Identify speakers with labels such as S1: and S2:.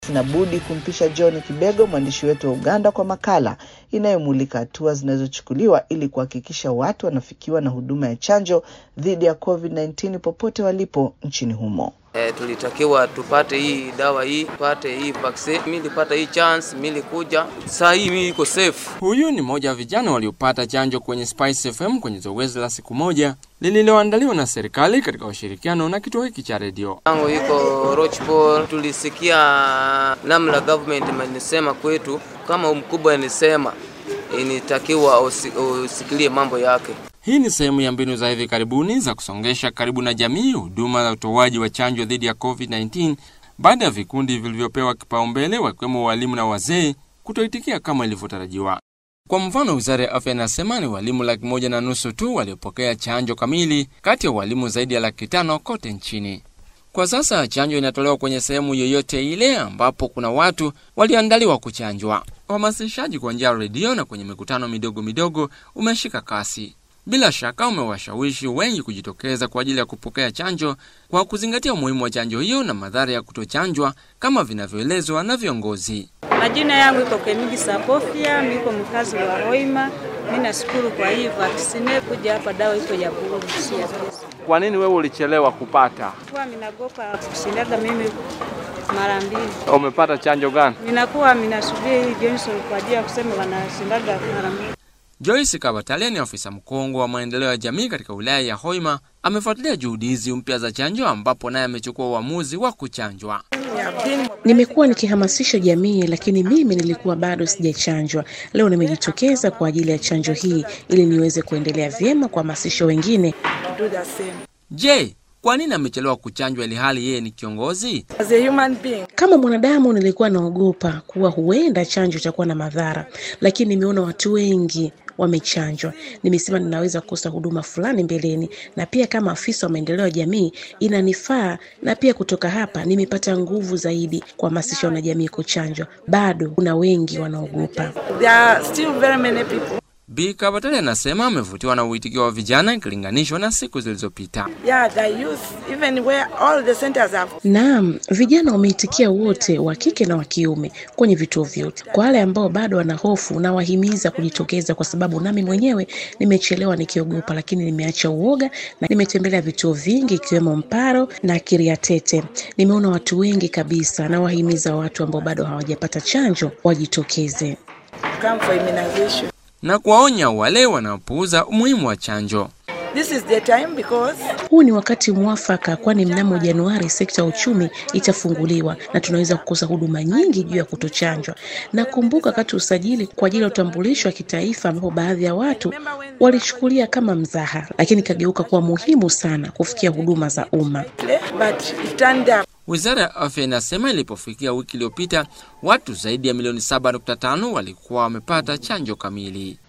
S1: Sina budi kumpisha John Kibego, mwandishi wetu wa Uganda, kwa makala inayomulika hatua zinazochukuliwa ili kuhakikisha watu wanafikiwa na huduma ya chanjo dhidi ya COVID-19 popote walipo nchini humo.
S2: E, tulitakiwa tupate hii dawa hii, tupate hii vaccine. Mimi nilipata hii chance, mimi nilikuja. Saa hii mimi iko safe.
S3: Huyu ni mmoja wa vijana waliopata chanjo kwenye Spice FM kwenye zoezi la siku moja lililoandaliwa na serikali katika ushirikiano na kituo hiki cha redio.
S2: Tangu iko Rochport, tulisikia namna government imenisema kwetu, kama mkubwa anisema inatakiwa usikilie mambo yake.
S3: Hii ni sehemu ya mbinu za hivi karibuni za kusongesha karibu na jamii huduma za utoaji wa chanjo dhidi ya COVID-19 baada ya vikundi vilivyopewa kipaumbele wakiwemo walimu na wazee kutoitikia kama ilivyotarajiwa. Kwa mfano, wizara ya afya inasema ni walimu laki moja na nusu tu waliopokea chanjo kamili kati ya walimu zaidi ya laki tano kote nchini. Kwa sasa chanjo inatolewa kwenye sehemu yoyote ile ambapo kuna watu walioandaliwa kuchanjwa. Uhamasishaji kwa njia ya redio na kwenye mikutano midogo midogo umeshika kasi. Bila shaka umewashawishi wengi kujitokeza kwa ajili ya kupokea chanjo kwa kuzingatia umuhimu wa chanjo hiyo na madhara ya kutochanjwa kama vinavyoelezwa na viongozi.
S4: Majina yangu iko Kemigi Sapofia, niko mkazi wa Hoima. Mimi nashukuru kwa hii vaksine kuja hapa, dawa iko ya bure, si ya pesa.
S5: Kwa nini wewe ulichelewa kupata?
S4: Kwa minagopa kushindaga mimi mara mbili.
S5: Umepata chanjo gani?
S4: Minakuwa minasubiri hii Johnson kwa ajili ya kusema wanashindaga mara mbili.
S3: Joyce Kabatalia ni afisa mkongwe wa maendeleo ya jamii katika wilaya ya Hoima. Amefuatilia juhudi hizi mpya za chanjo, ambapo naye amechukua uamuzi wa kuchanjwa.
S6: Nimekuwa nikihamasisha jamii, lakini mimi nilikuwa bado sijachanjwa. Leo nimejitokeza kwa ajili ya chanjo hii ili niweze kuendelea vyema kuhamasisha wengine.
S3: Je, kwa nini amechelewa kuchanjwa ili hali yeye ni kiongozi?
S6: Kama mwanadamu, nilikuwa naogopa kuwa huenda chanjo itakuwa na madhara, lakini nimeona watu wengi wamechanjwa. Nimesema ninaweza kukosa huduma fulani mbeleni, na pia kama afisa wa maendeleo ya jamii inanifaa, na pia kutoka hapa nimepata nguvu zaidi kuhamasisha wanajamii kuchanjwa. Bado kuna wengi wanaogopa.
S3: Bi Kabatale anasema amevutiwa na uitikio wa vijana ikilinganishwa na siku zilizopita.
S7: Yeah, the youth, even where all the centers have...
S6: Naam, vijana wameitikia wote, wa kike na wa kiume, kwenye vituo vyote. Kwa wale ambao bado wana hofu, na wahimiza kujitokeza, kwa sababu nami mwenyewe nimechelewa nikiogopa, lakini nimeacha uoga na nimetembelea vituo vingi ikiwemo Mparo na Kiriatete. Nimeona watu wengi kabisa, na wahimiza watu ambao bado hawajapata chanjo wajitokeze
S7: come for immunization
S3: na kuwaonya wale wanaopuuza umuhimu wa chanjo.
S7: This is the time because...
S6: huu ni wakati mwafaka, kwani mnamo Januari sekta ya uchumi itafunguliwa na tunaweza kukosa huduma nyingi juu ya kutochanjwa. Na kumbuka wakati usajili kwa ajili ya utambulisho wa kitaifa, ambapo baadhi ya watu walichukulia kama mzaha, lakini ikageuka kuwa muhimu sana kufikia huduma za umma.
S3: Wizara ya afya inasema ilipofikia wiki iliyopita watu zaidi ya milioni 7.5 walikuwa wamepata chanjo kamili.